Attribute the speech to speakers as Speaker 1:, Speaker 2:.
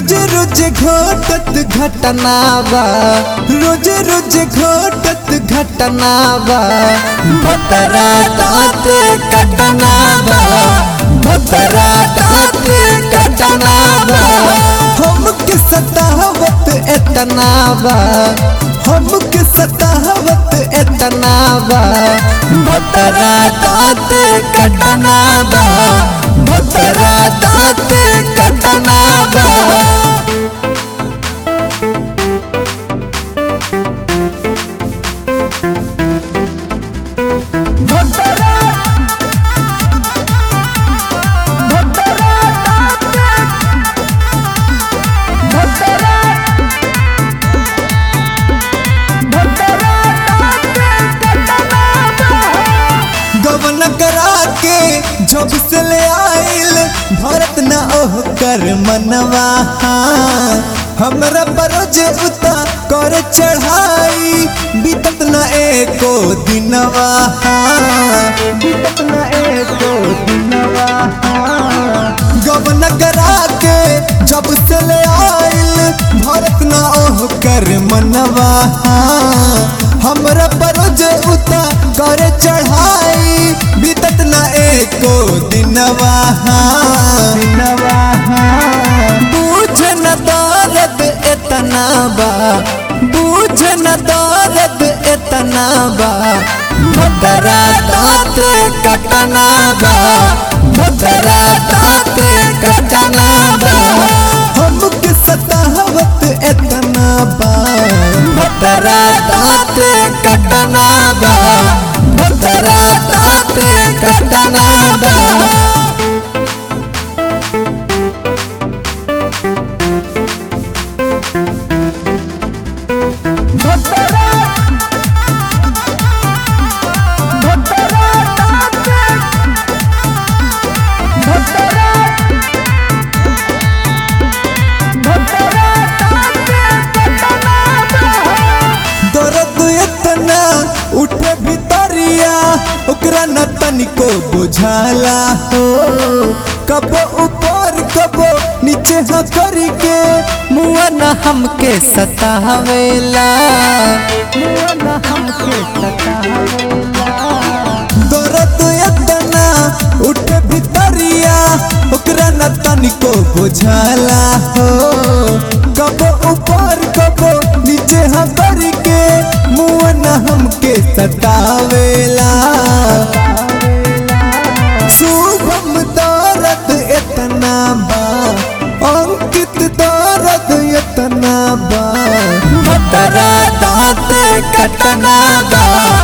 Speaker 1: रोज रोज घटत घटना बा रोज रोज घटत घटना बा भतरा दाँत कटना बा भतरा दाँत कटना बा हमके सतावत एतना बा हमके सतावत एतना बा भतरा दाँत कटना बा भतरा दाँत कटना बा गवन करा के जब से ले आइल भरत न ओह कर मनवा हमरा बरोज उता कर चढ़ाई बीतत न एको दिनवा बीतत न एको दिनवा गवन करा के जब से ले आइल भरत न ओह कर मनवा हमरा बरोज उता कर चढ़ाई बीतत न एको दिनवा दिनवा बूझ न दर्द एतना बा बूझ न दर्द एतना बा भदरा दाँत कटना बा भदरा दाँत कटना बा हमके सतावत एतना बा भदरा दाँत कटना बा भदरा दाँत कटना बा दर्द इतना उठे भितरिया ओकरा न तनिको बुझाला हो कबो ऊपर कबो नीचे ह करके मुआ न हमके सतावेला मुआ न हमके सतावेला दर्द इतना उठे भितरिया ओकरा न तनिको बुझाला हो कबो ऊपर कबो नीचे हम करके मुँह न हमके सतावेला शुभम दर्द इतना बा अंकित दर्द इतना बा भतरा दाँत कटना बा